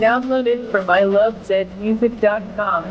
Downloaded from ilovezmusic.com.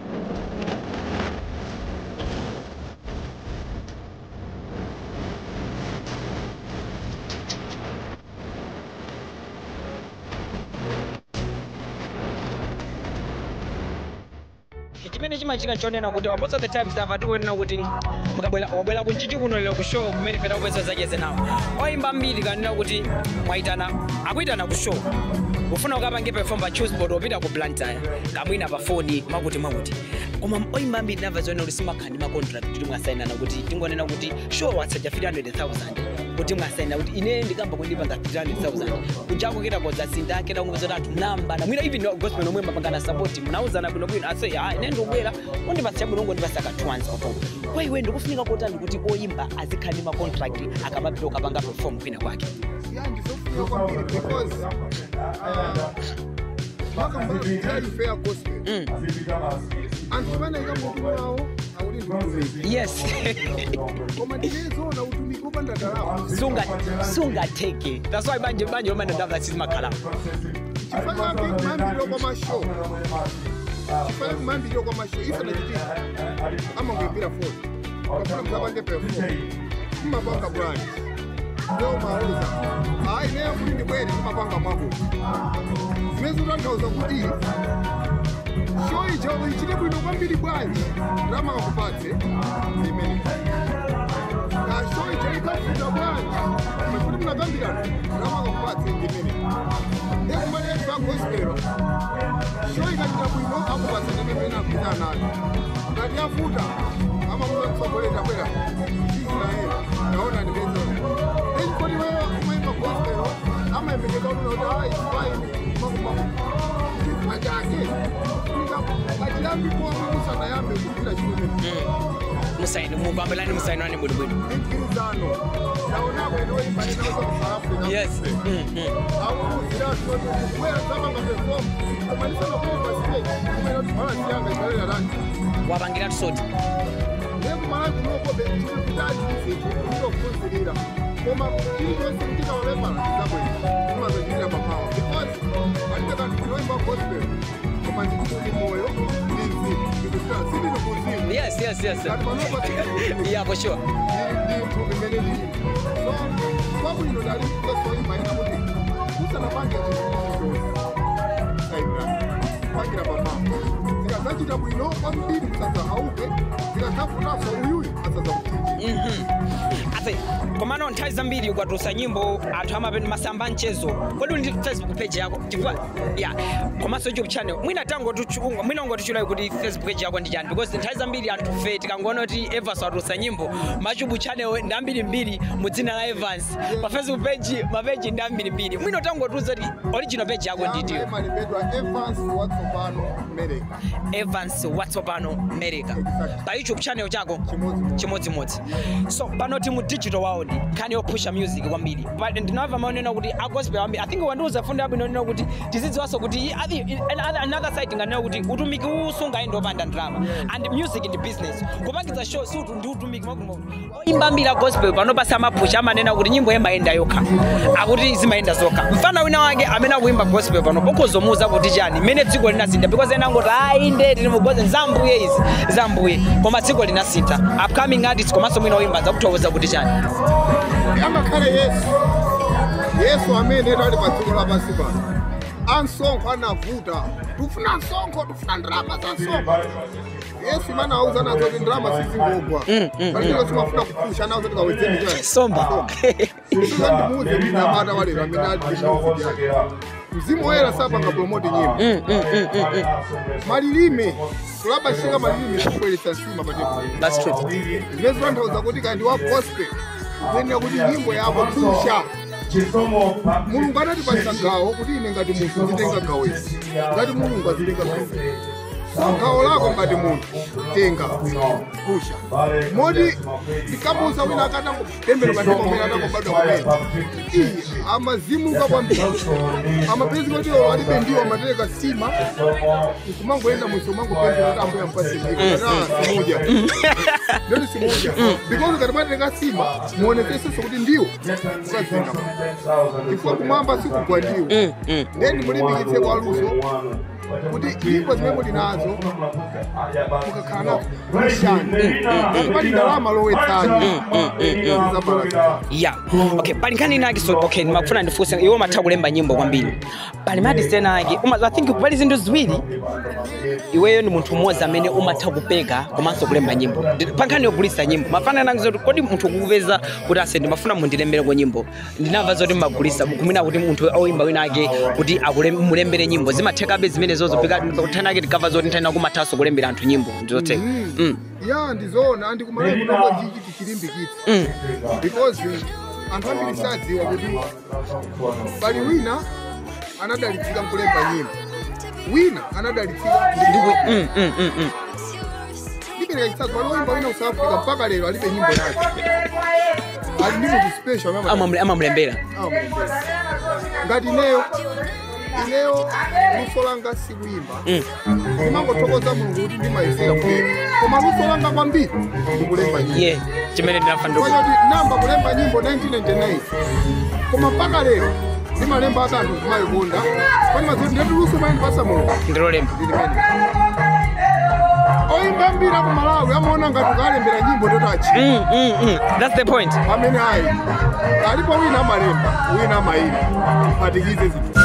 chimene chimachitika chonena kuti most of the times tamva tikunena kuti mukabwera wabwera kunchiti kuno lero ku show kumene peta kupeza zacheze nawo oyimba mbiri kanena kuti mwayitana akuyitana ku show ufuna ukapange perform pa chooseboard opita ku blantyre kamwina pa foni makuti makuti koma oyimba mbiri namva zonena kuti simakhandi ma contract kuti mwasayinana kuti tingonena kuti show watsaja 300000 kuti mwasayina kuti ine ndikamba kundipanga 300000 kujako kena kozasinda kena kumva zoti anthu mnambana mwina even gospel nomwe mapangana support munauzana bwinobwino ase ah ine ndikubwera undipasa chabwino ngondipasa ka twanza kutoka kwa iwe ndikufunika kotani kuti oyimba azikhandi ma contract akamapita ukapanga perform kwina kwake Yeah, ndizofuna kwambiri because makambaayi fair gospel Mm. anthu panaika mutu wawo akuti nditumiki yes koma ndinezoona utumiki wopanda ndalama sunga sungateke that's why banje banje lomanda ndamva sizimakhala chifukwa chake kumambiriro kwa mashow chifukwa kumambiriro kwa mashow ifana chitika amangoimbira foni ukafuna mukapange perform mmapanga bwanji leo mauza hayi neyo kuti ndibwere ndimapanga mwako zimene zikutanthauza kuti show icho ichite bwino kwambiri bwanji ndalama kakupatse imene ka show icho ikafuta bwanji kuti munakambirana ndalama kakupatse imene ekumaneva gospelo show ikachita bwino akupatsa ndimene akupita nayo ngati yafuta amamuza mtsogolera bwera israeli naona ndimezona echikoti wewe umaimba gospelo amayembekeza kuti kuti hayi faini makumaku chifukwa chake kachiyambikomo musanayambe kupita chimene musaini mupambelani musainani bwinobwino mgwirizano naonako inoimba nenaa africa yes Mm, mm. wapangira tisoti yes yes yes yeah for sure kwabwino dali kusoimbaina kuti usanapange pangira pamama zikazachita bwino kwambiri kusadza auke zikadzafunaso uyuyu asadza kuchinjira ase komano nthawi zambiri ukatusa nyimbo anthu amapenda masamba mchezo kodi uli ndi facebook page yako chifukwa ya komanso youtube channel mwina tango tuchunga mwina ungotichulayi kuti facebook page yako ndi chani because nthawi zambiri anthu fe tikangoona kuti evans watusa nyimbo machubu channel ndi ambirimbiri mu dzina la evans pa facebook page mapeji ndi ambirimbiri mwina tangotiuza kuti original page yako nditiyo malipedwa evans watsopano mereka evans watsopano mereka pa youtube channel chako Chimodzi. chimodzimodzi so pano ti mu digital world nkhani yopusha music kwambiri but ndinamva maonena kuti agospel ambiri i think wandiuza fundo yabwino nena kuti tizidziwanso kuti i- I- another- another side nganena kuti utumiki usungayi opanda ndalama and music ndi business kupangitsa show si utu ndi utumiki mwakumo imba mbiri gospel panopasa mapusha amanena kuti nyimbo yemayenda yokha akuti zimayenda zokha mfana wina wake amene akuimba gospel pano pokozomuza kuti chani mmene dziko linasintha because ena angoti ayi nde tili mugoze zambuye izi zambuye koma dziko linasintha upcoming artists komanso mwina woimba zakuthokoza kuti chani angakhale yesu yesu amene tali pa dziko lapansi pano ansonkho anavuta tufuna nsonkho tufuna ndalama za nsonkho yesu imene auza nazo kuti ndalama sizingogwa palichilo simafuna kupusha nazo tikawedzeni somba ndimuuze mnyamata walero amene ali ndi music yake mzimu woyera sapanga promoti nyimbo malilime kulabashika malilime kubweretsa nsima pa tebulu that's true zimene zitanthauza kuti kandi wa gospel kuyenera kuti nyimbo yako pusha mulungu anatipatsa gawo kuti ine ngati munthu nditenga gawo izi ngati mulungu azitenga gawo gawo lako ngati munthu tenga pusha moti ndikamusa wina akatango tembero ngati pamene atangobadwa kumene iye amazimuka kwambiri amapezi kuti iwo alibe ndiwo amatereka sima nkumangoenda musi umangopenzera kuti ambuya mpasiiaa simuja ndoti simuja because ngati matereka sima muonekeseso kuti ndiwo ukazinga chifukwa kumwamba sikugwa ndiwo then mulimbikitse kwa luso kuti nyimbo zimene muli nazo mukakhala nazo mshani pali ndalama lowetsani zabalaa ya okay pali nkhani inake so okay ndimafuna ndifunse iwo matha kulemba nyimbo kwambiri pali madison ake uma i think pali zinthu ziwiri iweyo ndi munthu mmodzi amene umatha kupeka komanso kulemba nyimbo Ndi- pa nkhani yogulitsa nyimbo mafana nange zoti kodi munthu ukupeza kuti ase ndimafuna mundilembereko nyimbo ndinamva zoti mmagulitsa kumena kuti munthu oyimba wina ake kuti akule- mulembere nyimbo zimathekabe zimenezozo kuthana ake tikamva zoti nthani kumathanso kulembera anthu nyimbo ndizotheka Mm. ya ndizoona andikumalayi kutongo chichi tichilimbikitsa Mm. because anthu ambiri sadziwa kuti pali wina anadalitsika nkulemba nyimbo wina anadalitsika Ndiku- mm, mm, mm, mm. ndipereka chitsanzo pali woyimba wina ku south africa mpaka lero alibe nyimbo yake ali ndi munthu special amene ama- Amamule- amamulembera amamulembera. ngati ineyo ineyo luso langa sikuyimba ndimangothokoza mulungu kuti ndimayesera kulemba koma luso langa kwambiri ndikulemba nyimbo ye chimene ndinafa ndiku kwanyoti namba kulemba nyimbo 1999 koma mpaka lero ndimalemba ati anthu kumayikonda pani mazoti ndeti luso pali ndipasa mulungu ndilolemba ndilimene oyimba mbiri ku malawi amaona ngati ukalembera nyimbo ndotachi Mm, mm, mm. That's the point. amene ayi alipo wina amalemba wina amayimba phatikize zinthu